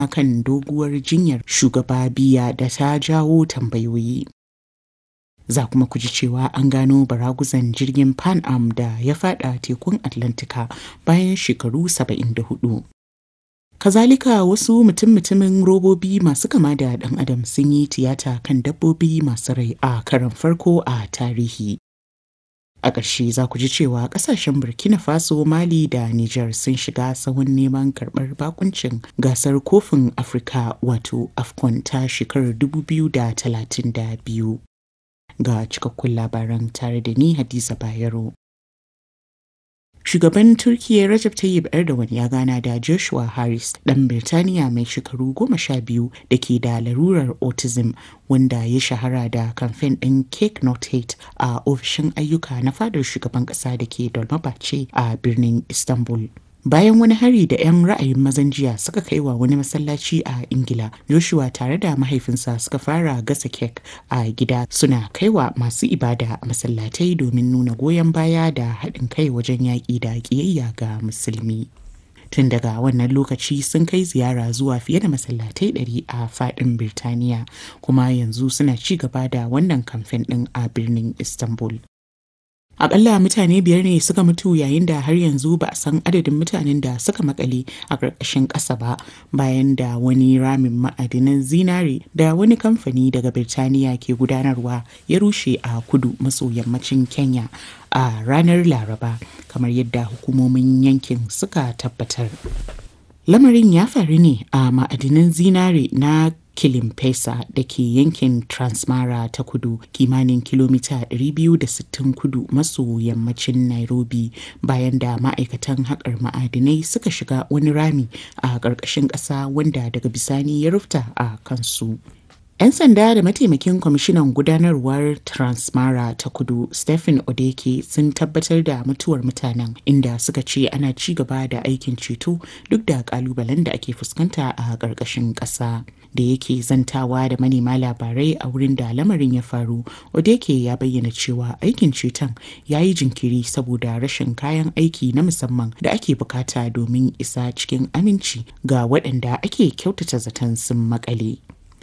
kan doguwar jinyar shugaba biya da ta jawo tambayoyi. Za kuma ku ji cewa an gano baraguzan jirgin Pan Am da ya fada tekun Atlantika bayan shekaru 74. Kazalika wasu mutum-mutumin robobi masu kama da ɗan adam sun yi tiyata kan dabbobi masu rai a karon farko a tarihi. A ƙarshe za ku ji cewa ƙasashen Burkina Faso, Mali da Nijar sun shiga sahun neman karɓar bakuncin gasar kofin Afirka wato AFCON ta shekarar 2032. Ga cikakkun labaran tare da ni Hadiza Bayero. Shugaban Turkiyya Recep Tayyip Erdogan ya gana da Joshua Harris ɗan Birtaniya mai shekaru goma sha biyu da ke da larurar autism wanda ya shahara da kamfen ɗin Cake Not Hate a ofishin ayyuka na fadar shugaban ƙasa da ke Dolmabahce a birnin Istanbul. Bayan wani hari da 'yan ra'ayin mazan jiya suka kai wa wani masallaci a Ingila, Joshua tare da mahaifinsa suka fara gasa kek a gida suna kaiwa masu ibada a masallatai domin nuna goyon baya da haɗin kai wajen yaƙi da ƙiyayya ga musulmi. Tun daga wannan lokaci sun kai ziyara zuwa fiye da masallatai ɗari a faɗin Birtaniya, kuma yanzu suna ci gaba da wannan kamfen ɗin a birnin Istanbul. Akalla mutane biyar ne suka mutu yayin da har yanzu ba a san adadin mutanen da suka makale a ƙarƙashin ƙasa ba bayan da wani ramin ma'adinan zinare da wani kamfani daga Birtaniya ke gudanarwa ya rushe a kudu maso yammacin Kenya a ranar Laraba kamar yadda hukumomin yankin suka tabbatar. Lamarin ya faru ne a ma'adinan zinare na Kilimpesa da ke yankin Transmara ta kudu kimanin kilomita 260 kudu maso yammacin Nairobi bayan da ma'aikatan haƙar ma'adinai suka shiga wani rami a ƙarƙashin ƙasa wanda daga bisani ya rufta a kansu. 'Yan sanda da mataimakin kwamishinan gudanarwar Transmara ta kudu Stephen Odeke sun tabbatar da mutuwar mutanen inda suka ce ana ci gaba da aikin ceto duk da kalubalen da ake fuskanta a ƙarƙashin ƙasa. Da yake zantawa da manema labarai a wurin da lamarin ya faru, Odeke ya bayyana cewa aikin ceton ya yi jinkiri saboda rashin kayan aiki na musamman da ake bukata domin isa cikin aminci ga waɗanda ake kyautata zaton sun makale.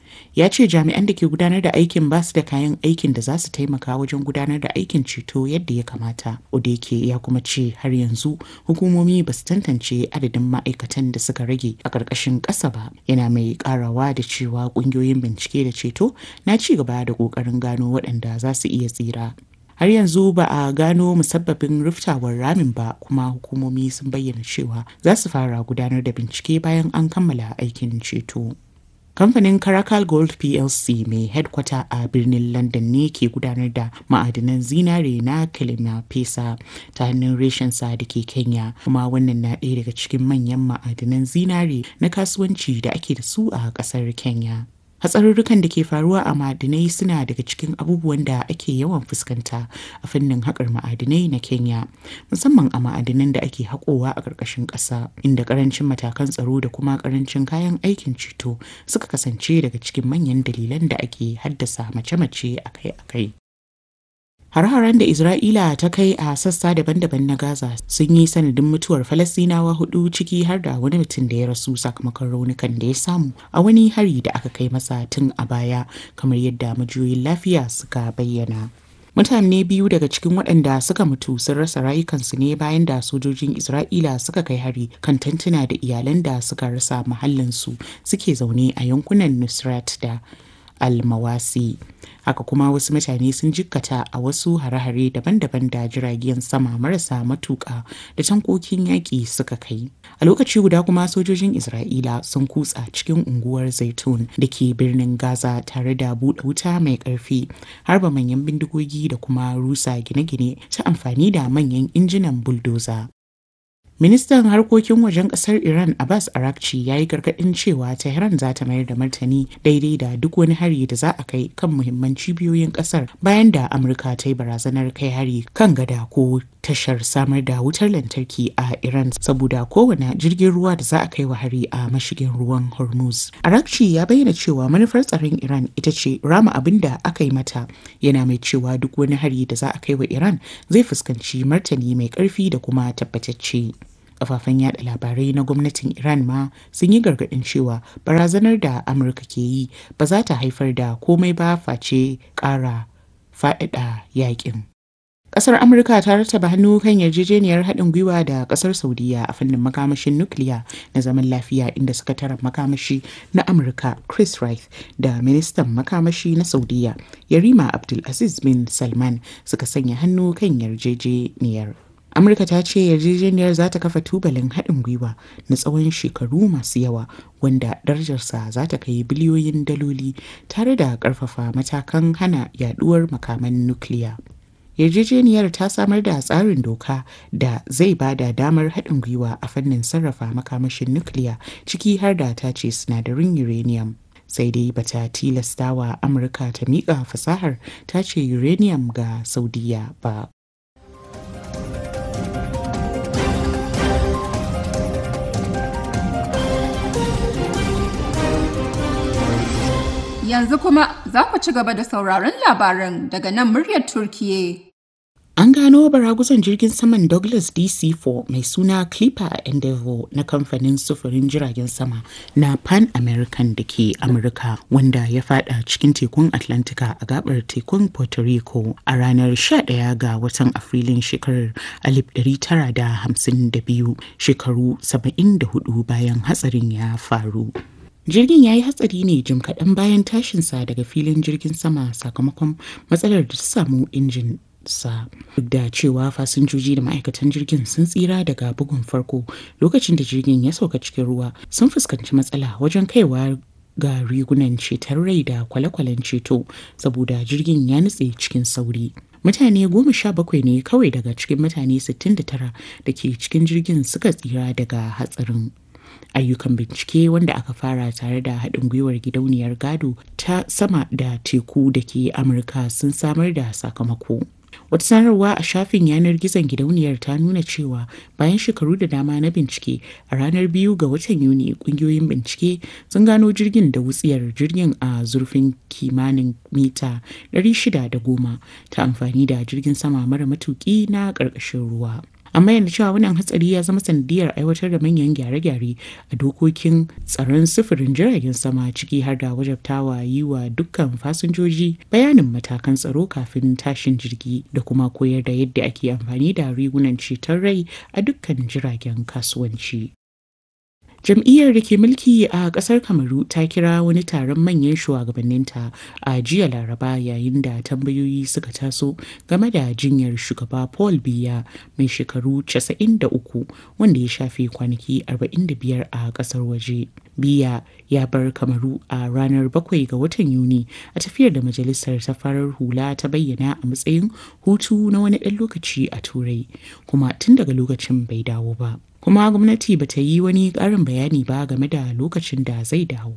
ya ce jami'an da ke gudanar da aikin ba su da kayan aikin da za su taimaka wajen gudanar da aikin ceto yadda ya kamata odeke ya kuma ce har yanzu hukumomi ba su tantance adadin ma'aikatan da suka rage a ƙarƙashin ƙasa ba yana mai ƙarawa da cewa ƙungiyoyin bincike da ceto na ci gaba da ƙoƙarin gano waɗanda za su iya tsira har yanzu ba a gano musabbabin riftawar ramin ba kuma hukumomi sun bayyana cewa za su fara gudanar da bincike bayan an kammala aikin ceto. kamfanin Caracal Gold PLC mai headkwata a birnin London ne ke gudanar da ma'adinan zinare na Kilima Pesa ta hannun reshensa da ke Kenya kuma wannan na ɗaya daga cikin manyan ma'adinan zinare na kasuwanci da ake da su a ƙasar Kenya. hatsarurrukan da ke faruwa a ma'adinai suna daga cikin abubuwan da ake yawan fuskanta a fannin haƙar ma'adinai na kenya musamman a ma'adinan da ake haƙowa a ƙarƙashin ƙasa inda ƙarancin matakan tsaro da kuma ƙarancin kayan aikin ceto suka kasance daga cikin manyan dalilan da ake haddasa mace-mace akai-akai Har-haren da Isra'ila ta kai a sassa daban-daban na Gaza sun yi sanadin mutuwar Falasinawa hudu ciki har da wani mutum da ya rasu sakamakon raunukan da ya samu a wani hari da aka kai masa tun a baya kamar yadda majiyoyin lafiya suka bayyana. Mutane biyu daga cikin waɗanda suka mutu sun rasa rayukansu ne bayan da sojojin Isra'ila suka kai hari kan tantuna da iyalan da suka rasa mahallinsu suke zaune a yankunan Nusrat da almawasi haka kuma wasu mutane sun jikkata a wasu hare-hare daban-daban da jiragen sama marasa matuƙa da tankokin yaƙi suka kai a lokaci guda kuma sojojin isra'ila sun kutsa cikin unguwar zaitun da ke birnin gaza tare da buɗe wuta mai ƙarfi harba manyan bindigogi da kuma rusa gine-gine ta amfani da manyan injinan buldoza Ministan harkokin wajen kasar Iran Abbas Arakci ya yi gargaɗin cewa Tehran za ta mayar da martani daidai da duk wani hari da za a kai kan muhimman cibiyoyin kasar bayan da Amurka ta yi barazanar kai hari kan gada ko tashar samar da wutar lantarki a Iran saboda kowane jirgin ruwa da za a kai wa hari a mashigin ruwan Hormuz. Arakci ya bayyana cewa manufar tsaron Iran ita ce rama abin da aka yi mata yana mai cewa duk wani hari da za a kai wa Iran zai fuskanci martani mai ƙarfi da kuma tabbatacce. kafafen yada labarai na gwamnatin iran ma sun yi gargadin cewa barazanar da amurka ke yi ba za ta haifar da komai ba face kara faɗaɗa yakin Ƙasar Amurka ta rattaba hannu kan yarjejeniyar haɗin gwiwa da ƙasar Saudiya a fannin makamashin nukiliya na zaman lafiya inda sakataren makamashi na Amurka Chris Wright da ministan makamashi na Saudiya Yarima Abdulaziz bin Salman suka sanya hannu kan yarjejeniyar. Amurka ta ce yarjejeniyar za ta kafa tubalin haɗin gwiwa na tsawon shekaru masu yawa wanda darajarsa za ta kai biliyoyin daloli tare da ƙarfafa matakan hana yaduwar makaman nukiliya. yarjejeniyar ta samar da tsarin doka da zai ba da damar haɗin gwiwa a fannin sarrafa makamashin nukiliya ciki har da ta ce sinadarin uranium sai dai bata tilasta wa amurka ta miƙa fasahar ta ce uranium ga saudiya ba Yanzu kuma za ku ci gaba da sauraron labaran daga nan muryar Turkiye. An gano baraguzan jirgin saman Douglas DC-4 mai suna Clipper Endeavour na kamfanin sufurin jiragen sama na Pan American da ke Amurka wanda ya fada cikin tekun Atlantika a gabar tekun Puerto Rico a ranar 11 ga watan Afrilun shekarar 1952 shekaru 74 bayan hatsarin ya faru. Jirgin ya yi hatsari ne jim kaɗan bayan tashinsa daga filin jirgin sama sakamakon matsalar da ta samu injin sa duk da cewa fasinjoji da ma'aikatan jirgin sun tsira daga bugun farko lokacin da jirgin ya sauka cikin ruwa sun fuskanci matsala wajen kaiwa ga rigunan ceton rai da kwale-kwalen ceto saboda jirgin ya nutse cikin sauri mutane goma sha bakwai ne kawai daga cikin mutane 69 da ke cikin jirgin suka tsira daga hatsarin ayyukan bincike wanda aka fara tare da haɗin gwiwar gidauniyar gado ta sama da teku da ke amurka sun samar da sakamako wata sanarwa a shafin yanar gizon gidauniyar ta nuna cewa bayan shekaru da dama na bincike a ranar biyu ga watan yuni kungiyoyin bincike sun gano jirgin da wutsiyar jirgin a zurfin kimanin mita 610 ta amfani da jirgin sama mara matuki na ƙarƙashin ruwa an bayyana cewa wannan hatsari ya zama sanadiyar aiwatar da manyan gyare-gyare a dokokin tsaron sufurin jiragen sama ciki har da wajabtawa yi wa dukkan fasinjoji bayanin matakan tsaro kafin tashin jirgi da kuma koyar da yadda ake amfani da rigunan ceton rai a dukkan jiragen kasuwanci Jam'iyyar da ke mulki a ƙasar Kamaru ta kira wani taron manyan shugabanninta a jiya Laraba yayin da tambayoyi suka taso game da jinyar shugaba Paul Biya mai shekaru 93 wanda ya shafe kwanaki 45 a ƙasar waje. Biya ya bar Kamaru a ranar 7 ga watan Yuni a tafiyar da majalisar ta farar hula ta bayyana a matsayin hutu na wani ɗan lokaci a Turai, kuma tun daga lokacin bai dawo ba. kuma gwamnati ba ta yi wani ƙarin bayani ba game da lokacin da zai dawo.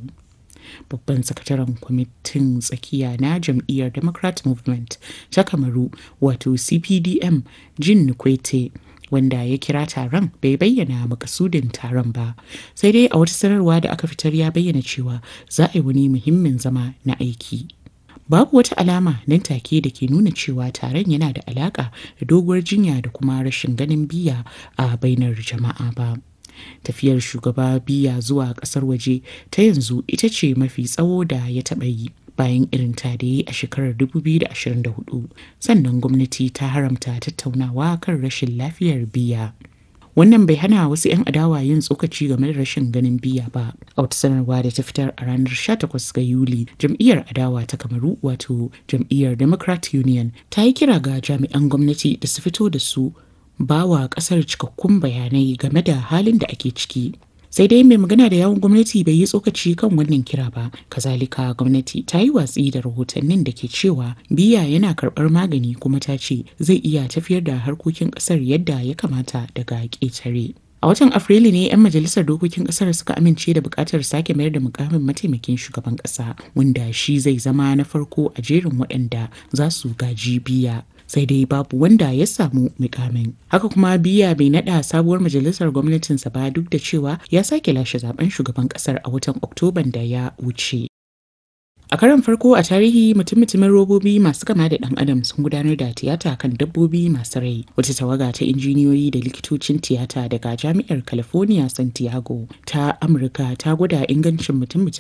Babban sakataren kwamitin tsakiya na jam'iyyar Democrat Movement ta Kamaru wato CPDM Jin Nukwete wanda ya kira taron bai bayyana makasudin taron ba sai dai a wata sanarwa da aka fitar ya bayyana cewa za a yi wani muhimmin zama na aiki. babu wata alama nan take da ke nuna cewa taron yana da alaka da doguwar jinya da kuma rashin ganin biya a bainar jama'a ba tafiyar shugaba biya zuwa kasar waje ta yanzu ita ce mafi tsawo da ya taɓa yi bayan irin ta da yi a shekarar 2024 sannan gwamnati ta haramta tattaunawa kan rashin lafiyar biya wannan bai hana wasu 'yan adawa yin tsokaci game da rashin ganin biya ba a wata sanarwa da ta fitar a ranar 18 ga yuli jam'iyyar adawa ta kamaru wato jam'iyyar democrat union ta yi kira ga jami'an gwamnati da su fito da su ba wa kasar cikakkun bayanai game da halin da ake ciki sai dai mai magana da yawon gwamnati bai yi tsokaci kan wannan kira ba kazalika gwamnati ta yi watsi da rahotannin da ke cewa biya yana karɓar magani kuma ta ce zai iya tafiyar da harkokin ƙasar yadda ya kamata daga ƙetare a watan afrilu ne 'yan majalisar dokokin kasar suka amince da bukatar sake mayar da mukamin mataimakin shugaban kasa wanda shi zai zama na farko a jerin waɗanda za su gaji biya sai dai babu wanda ya samu mukamin haka kuma biya bai nada sabuwar majalisar gwamnatinsa ba duk da cewa ya sake lashe zaben shugaban kasar a watan oktoban da ya wuce A karon farko a tarihi mutum-mutumin robobi masu kama da ɗan adam sun gudanar da tiyata kan dabbobi masu rai. Wata tawaga ta injiniyoyi da likitocin tiyata daga Jami'ar California Santiago ta Amurka ta gwada ingancin mutum